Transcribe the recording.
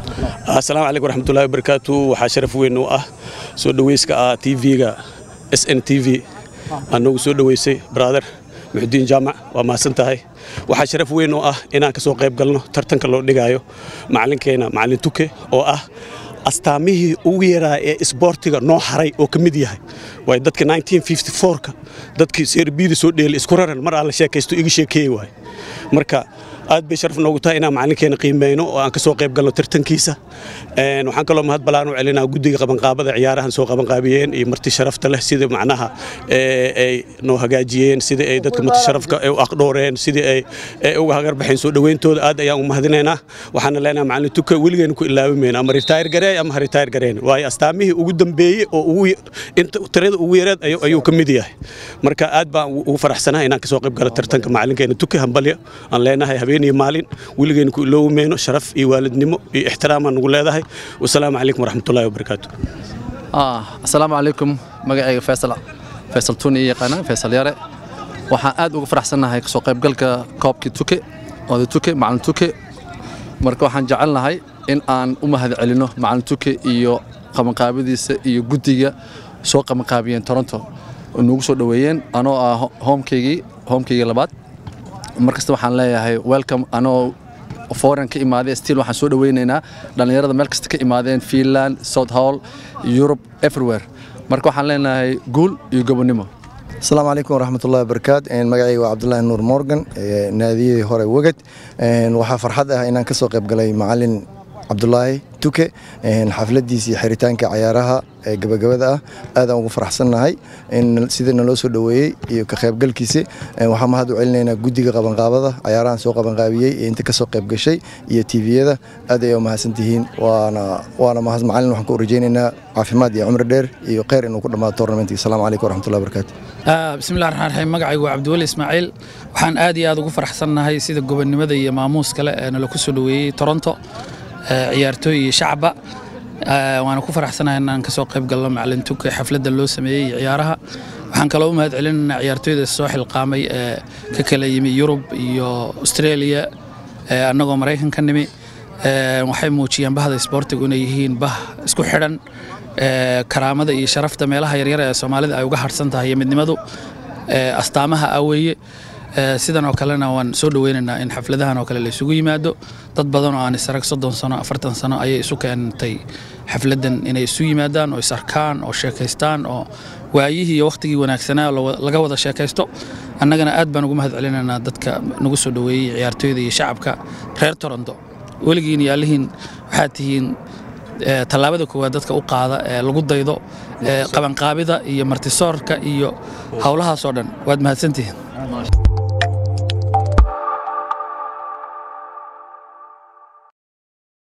asalaamu calaykum waraxmatullahi wabarakaatu waxaa sharaf weyn u ah soo dhaweyska ah tv-ga s n t v aa noogu soo dhoweysay brother muxudiin jaamac waa mahadsan tahay waxaa sharaf weyn oo ah inaan ka soo qayb galno tartanka loo dhigaayo macalinkeena macalin tuke oo ah astaamihii ugu yaraa ee isboortiga noo haray oo ka mid yahay waay dadka 1954ka dadkii serbiyada soo dheelay isku raran mar aan la sheekaysto iga sheekeeyey waay marka aad bay sharaf noogu tahay inaan macalinkeena qiimeyno oo aan ka soo qayb galno tartankiisa waxaan kaloo mahad balaan u celinaa guddiga qabanqaabada ciyaarahan soo qabanqaabiyeen iyo marti sharafta leh sida macnaha ay noo hagaajiyeen sidii ay dadka marti sharafka u aqdhooreen sidii ay uga hagarbaxeen soo dhaweyntooda aad ayaan u mahadinaynaa waxaana leenahay macalin tuka weligeena ku ilaabimayna ama ritaayir gareey ama ha ritaayir gareyn waayo astaamihii ugu dambeeyey oo tirada ugu yareed ayuu ka mid yahay marka aad baan ugu faraxsanahay inaan ka soo qayb galo tartanka macalinkeena tuka hambalyo aan leenahay habeen iyo maalin weligeena ku iloobi mayno sharaf iyo waalidnimo iyo ixtiraamaan nugu leedahay wasalaamu calaykum waraxmatullahi wabarakaatu asalaamu calaykum magacayga faysal faysal tuuni iyo yaqaana faysal yare waxaan aad ugu faraxsannahay kasoo qaybgalka koobkii tuke oday tuke macalin tuke marka waxaan jecelnahay in aan u mahad celinno macalin tuke iyo qabanqaabadiisa iyo guddiga soo qabanqaabiyeen toronto nugu soo dhoweeyeen anoo ah hoomkaygii hoomkaygii labaad markasta waxaan leeyahay welcome anoo foreign ka imaaday still waxaan soo dhaweynaynaa dhallinyarada meel kasta ka imaadeen finland south hall europe everywhere marka waxaan leenahay guul iyo gobonnimo asalaamu calaykum waraxmatullahi wabarakaat magacayga waa cabdulaahi nuur morgan naadiyadii hore weged waxaa farxad ah inaan ka soo qayb galay macalin cabdulaahi tuke xafladiisii xiritaanka cayaaraha ee gabagabada ah aadaan ugu faraxsannahay sida naloo soo dhoweeyey iyo ka qaybgalkiisi waxaa mahad u celinaynaa guddiga qabanqaabada cayaarahan soo qabanqaabiyey ee inta kasoo qayb gashay iyo tviyada aad ay mahadsantihiin waana mahad macalin waxaan ku rajaynaynaa caafimaad iyo cumri dheer iyo kheyr inuu ku dhammaado tournamentka asalaamu calaykum waraxmatullahi wabarakaatu bismillahi raxmaan raxiim magacaygu waa cabdiweli ismaaciil waxaan aad iyo aad ugu faraxsannahay sida gobonnimada iyo maamuus kale ee nala ku soo dhoweeyey toronto ciyaartooy iyo shacba waana ku faraxsanahay inaan ka soo qayb galno macalin tuke xafladda loo sameeyey iyo ciyaaraha waxaan kaloo u mahad celinaynaa ciyaartooyda soo xilqaamay ee ka kala yimi yurub iyo australia annagoo maraykan ka nimi waxay muujiyeen bahda isboortigu inay yihiin bah isku xidhan karaamada iyo sharafta meelaha yaryar ee soomaalida ay uga harsan tahay iyo midnimadu astaamaha aweeye sidan oo kalena waan soo dhoweynaynaa in xafladahan oo kale la isugu yimaado dad badan oo aan isarag soddon sano afartan sano ayay isu keentay xafladdan inay isu yimaadaan oo isarkaan oo sheekaystaan oo waayihii iyo wakhtigii wanaagsanaa laga wada sheekaysto annagana aad baan ugu mahad celinaynaa dadka nagu soo dhoweeyey ciyaartooyda iyo shacabka reer toronto weligiin iyo allihiin waxaad tihiin tallaabada koowaad dadka u qaada ee lagu daydo qabanqaabida iyo martisoorka iyo howlahaas oo dhan waad mahadsantihiin